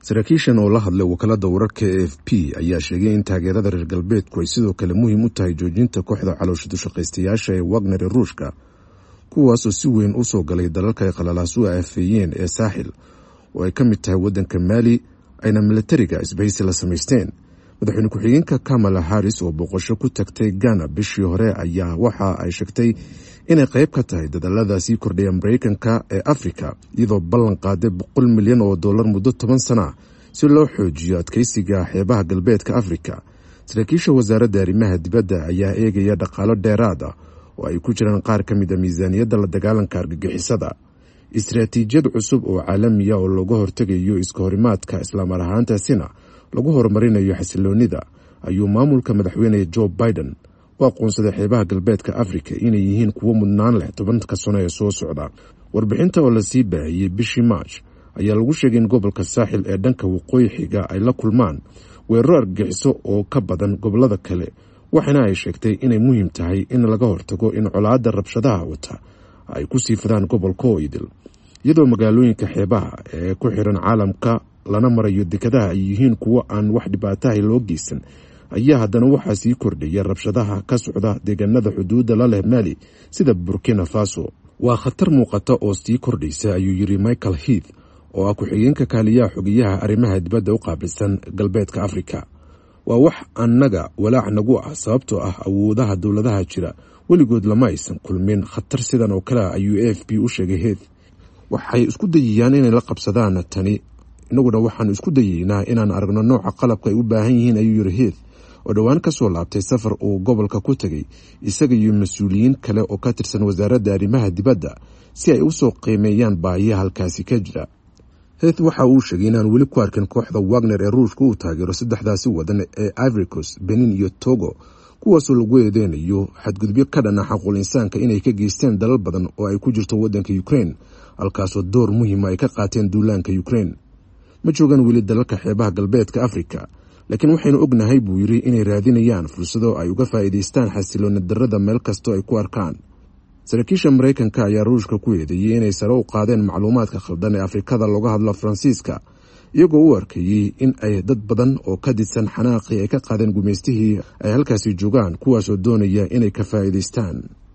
saraakiishan oo la hadlay wakaalada wararka e f p ayaa sheegay in taageerada reer galbeedku ay sidoo kale muhiim u tahay joojinta kooxda calooshadu-shaqaystayaasha ee wagner ee ruushka kuwaasoo si weyn u soo galay dalalka ay qalalaasuhu aafeeyeen ee saaxil oo ay ka mid tahay waddanka maali ayna milatariga isbahaysi la samaysteen madaxweyne ku-xigeenka kamala harris oo boqosho ku tagtay ghana bishii hore ayaa waxa ay sheegtay inay qayb ka tahay dadaalada sii kordhaya mareykanka ee afrika iyadoo ballan qaaday boqol milyan oo dollar muddo toban sana si loo xoojiyo adkeysiga xeebaha galbeedka afrika saraakiisha wasaaradda arrimaha dibadda ayaa eegaya dhaqaalo dheeraad ah oo ay ku jiraan qaar ka mid a miisaaniyadda la dagaalanka argagixisada istaraatiijiyad cusub oo caalamiya oo looga hortegayo iska horimaadka islaamar ahaantaasina lagu horumarinayo xasiloonida ayuu maamulka madaxweyne joe biden u aqoonsaday xeebaha galbeedka afrika inay yihiin kuwo mudnaan leh tobanka sano ee soo socda warbixinta oo lasii baahiyey bishii march ayaa lagu sheegay in gobolka saaxil ee dhanka waqooyi xiga ay la kulmaan weeraro argagixiso oo ka badan gobolada kale waxaana ay sheegtay inay muhiim tahay in laga hortago in colaadda rabshadaha wata ay ku sii fidaan gobolka oo idil iyadoo magaalooyinka xeebaha ee ku xiran caalamka lana marayo dekadaha ay yihiin kuwo aan wax dhibaataha loo geysan ayaa haddana waxaa sii kordhaya rabshadaha ka socda deegaanada xuduudda la leh maali sida burkina faso waa khatar muuqata oo sii kordhaysa ayuu yiri michael heath oo ah ku-xigeenka kaaliyaha xogeyaha arrimaha dibadda u qaabilsan galbeedka afrika waa wax annaga walaac nagu ah sababtoo ah awoodaha dowladaha jira weligood lama aysan kulmin khatar sidan oo kale ah ayuu a f b u sheegay heath waxay isku dayayaan inay la qabsadaan tani inaguna waxaanu isku dayeynaa inaan aragno nooca qalabka ay u baahan yihiin ayuu yiri heath oo dhowaan ka soo laabtay safar uu gobolka ku tegay isaga iyo mas-uuliyiin kale oo ka tirsan wasaaradda arrimaha dibadda si ay usoo qiimeeyaan baahiyaha halkaasi ka jira heath waxa uu sheegay inaan weli ku arkin kooxda wagner ee ruushka uu taageero saddexdaasi wadan ee ivoricos benin iyo togo kuwaasoo lagu eedeynayo xadgudubyo ka dhana xaquul insaanka inay ka geysteen dalal badan oo ay ku jirto waddanka ukraine halkaasoo door muhiima ay ka qaateen duulaanka ukraine ma joogaan weli dalalka xeebaha galbeedka afrika laakiin waxaynu ognahay buu yiri inay raadinayaan fursado ay uga faa'iidaystaan xasilooni darrada meel kastoo ay ku arkaan saraakiisha maraykanka ayaa ruushka ku eedeeyey inay sare u qaadeen macluumaadka khaldan ee afrikada looga hadlo faransiiska iyagoo u arkayey in ay dad badan oo ka didsan xanaaqii ay ka qaadeen gumaystihii ay halkaasi joogaan kuwaasoo doonaya inay ka faa'iidaystaan